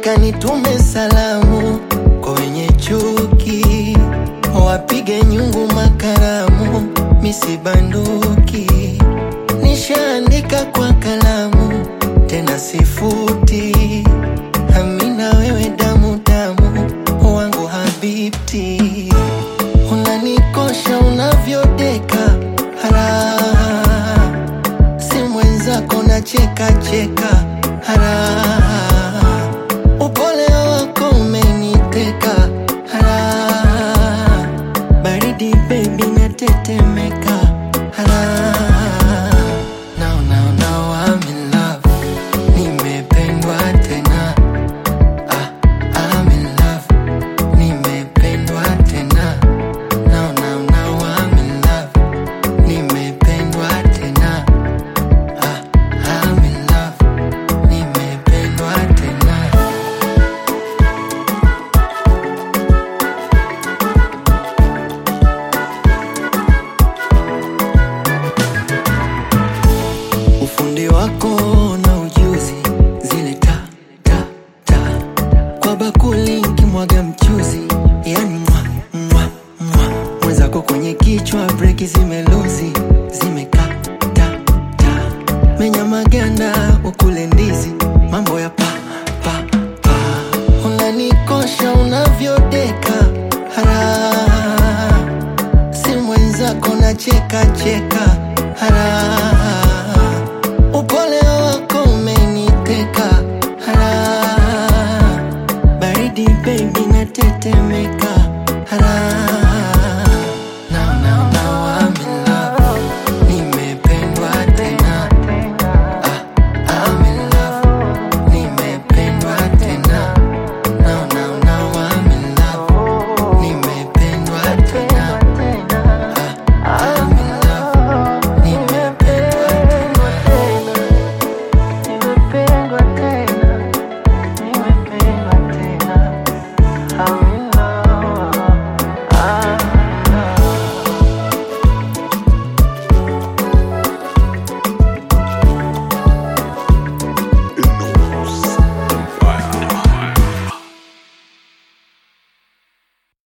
nataka nitume salamu kwa wenye chuki, wapige nyungu makaramu, misibanduki. Nishaandika kwa kalamu, tena sifuti. Amina, wewe damu damu wangu habibti, unanikosha unavyodeka raha, si mwenzako na cheka cheka raha